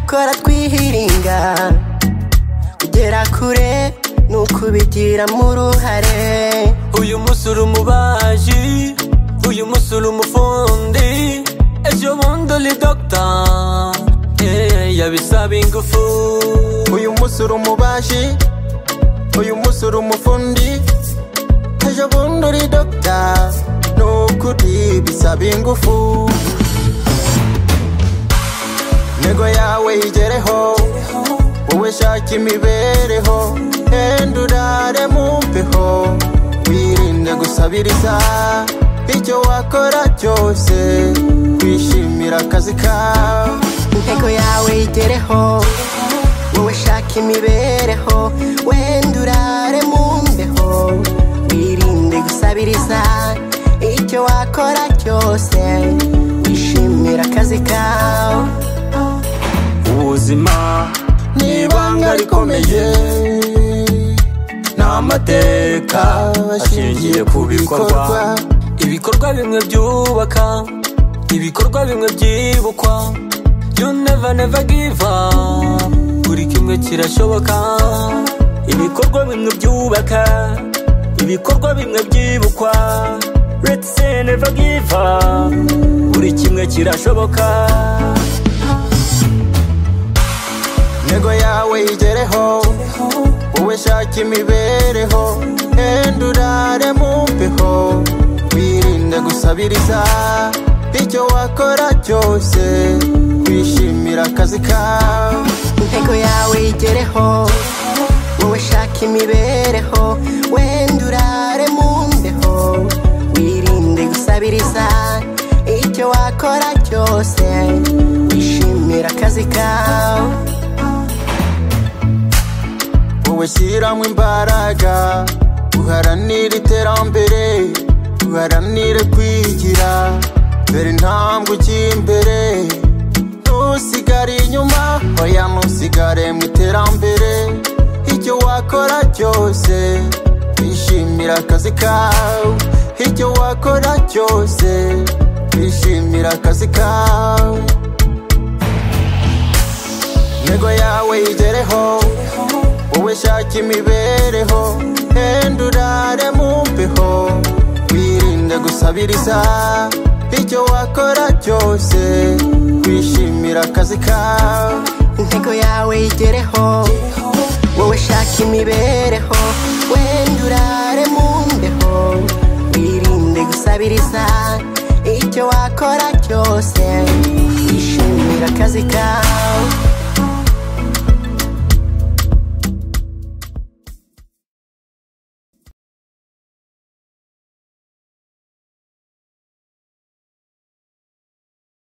kora twihiringa kugera kure ni ukubigiramo uruhare uyu munsi uri umubaji uyu munsi uri umufundi ejo bundi uri dogita yabisaba ingufu uyu munsi uri umubaji uyu munsi uri umufundi ejo bundi uri dogita ni ukuri bisaba ingufu intego yawe yigereho wowe shaka imibereho enda urare mu mbeho wirinde gusabiriza icyo wakora cyose wishimira akazi kawe intego yawe igereho wowe shaka imibereho wenda urare mu mbeho wirinde gusabiriza icyo wakora cyose wishimira akazi kawe ubuzima ni ibanga rikomeye ni amateka ashingiye ku bikorwa ibikorwa bimwe byubaka ibikorwa bimwe byibukwa you never never give up buri kimwe kirashoboka ibikorwa bimwe byubaka ibikorwa bimwe byibukwa let's say never give up buri kimwe kirashoboka intego yawe yigereho wowe shaka imibereho enda urare mu mbeho wirinde gusabiriza icyo wakora cyose wishimira akazi kawe intego yawe igereho wowe shaka imibereho wenda urare mu mbeho wirinde gusabiriza icyo wakora cyose wishimira akazi kawe wowe shyiramo imbaraga uharanire iterambere uharanire kwigira dore intambwe ujya imbere ntusigare inyuma oya ntusigare mu iterambere icyo wakora cyose wishimira akazi kawe icyo wakora cyose wishimira akazi kawe intego yawe yigereho wowe shaka imibereho enda urare mu mbeho wirinde gusabiriza icyo wakora cyose wishimira akazi kawe intego yawe igereho wowe shaka imibereho wenda urare mu mbeho wirinde gusabiriza icyo wakora cyose wishimira akazi kawe